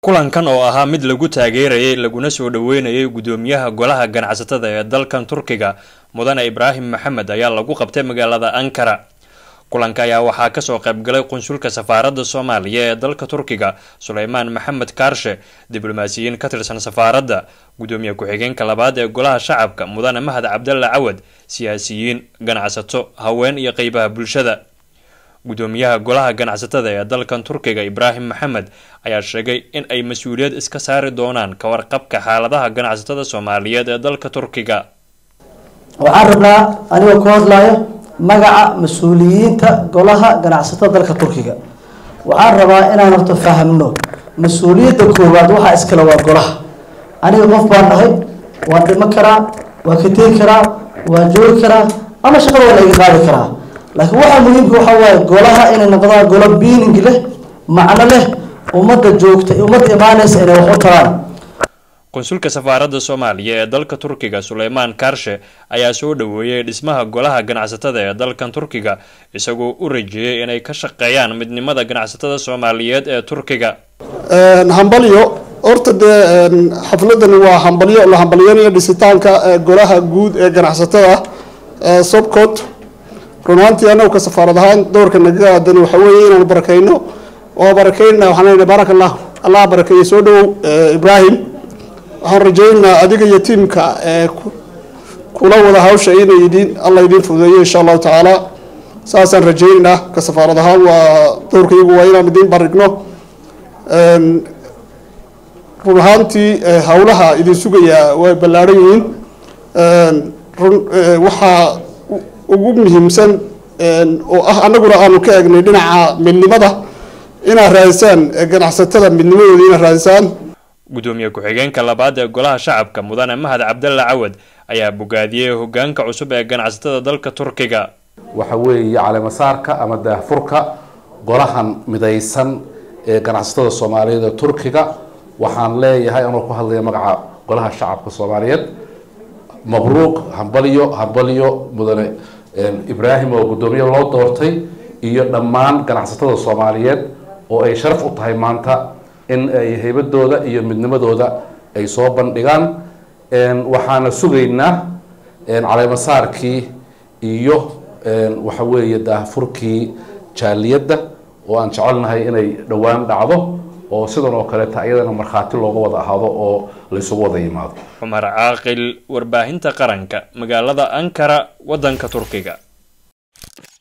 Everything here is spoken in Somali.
kulankan oo ahaa mid lagu taageerayay laguna soo dhaweynayay gudoomiyaha golaha ganacsatada ee dalkan turkiga mudane ibraahim maxamed ayaa lagu qabtay magaalada ankara kulanka ayaa waxaa kasoo qaybgalay qunsulka safaaradda soomaaliya ee dalka turkiga suleymaan maxamed kaarshe diblomaasiyiin ka tirsan safaaradda gudoomiye ku-xigeenka labaad ee golaha shacabka mudane mahad cabdalla cawad siyaasiyiin ganacsato haween iyo qeybaha bulshada gudoomiyaha golaha ganacsatada ee dalkan turkiga ibraahim maxamed ayaa sheegay in ay mas-uuliyad iska saari doonaan ka warqabka xaaladaha ganacsatada soomaaliyeed ee dalka turkiga waxaan rabnaa anigoo ku hadlayo magaca mas-uuliyiinta golaha ganacsatada dalka turkiga waxaan rabaa inaan horta fahamno mas-uuliyadda koowaad waxaa iskale waa golaha aniga qof baan dhahay waan dhimo karaa waan ka tegi karaa waan joogi karaa ama shaqada waa la iga qaadi karaa laakiin waxaa muhiimka waxaa waaye golaha inay noqdaan golo biining leh macno leh ummadda joogta ummadda imaanaysa inay wax u taraan qunsulka safaaradda soomaaliya ee dalka turkiga suleymaan kaarshe ayaa soo dhaweeyay dhismaha golaha ganacsatada ee dalkan turkiga isagoo u rajeeyay inay ka shaqeeyaan midnimada ganacsatada soomaaliyeed ee turkiga hambalyo horta dee xafladani waa hambalyo la hambalyanayo dhisitaanka golaha guud ee ganacsatada sobcot run ahaantii anagu ka safaarad ahaan doorka naga aadan waxa weeye inaanu barakeyno oo barakeyna waxaan leeyahay baarak allah allah barakeeye soo dhawow ibraahim waxaan rajaynaynaa adiga iyo tiimka ee kula wada hawsha inay idin alla idiin fududeeyo insha allahu tacaala saasaan rajaynaynaa ka safaarad ahaan waa doorkaygu waa inaan idiin barigno run ahaantii hawlaha idin sugayaa way ballaaran yihiin run waxaa ugu muhiimsan oo ah annaguna aanu ka eegnay dhinaca midnimada inaad raadisaan ganacsatada midnimadooda inaad raadisaan gudoomiye ku-xigeenka labaad ee golaha shacabka mudane mahad cabdalla cawad ayaa bogaadiyey hogaanka cusub ee ganacsatada dalka turkiga waxa weeye caleemasaarka ama daahfurka golahan midaysan ee ganacsatada soomaaliyeed ee turkiga waxaan leeyahay anoo ku hadlaya magaca golaha shacabka soomaaliyeed mabruuq hambalyo hambalyo mudane ibraahim oo guddoomiye loo doortay iyo dhammaan ganacsatada soomaaliyeed oo ay sharaf u tahay maanta in ay haybadooda iyo midnimadooda ay soo bandhigaan waxaana sugaynaa caleemasaarkii iyo waxa weeye daahfurkii jaaliyadda oo aan jecelnahay inay dhowaan dhacdo oo sidan oo kaleeta iyadana markhaati looga wada ahaado oo laysugu wada yimaado cumar caaqil warbaahinta qaranka magaalada ankara waddanka turkiga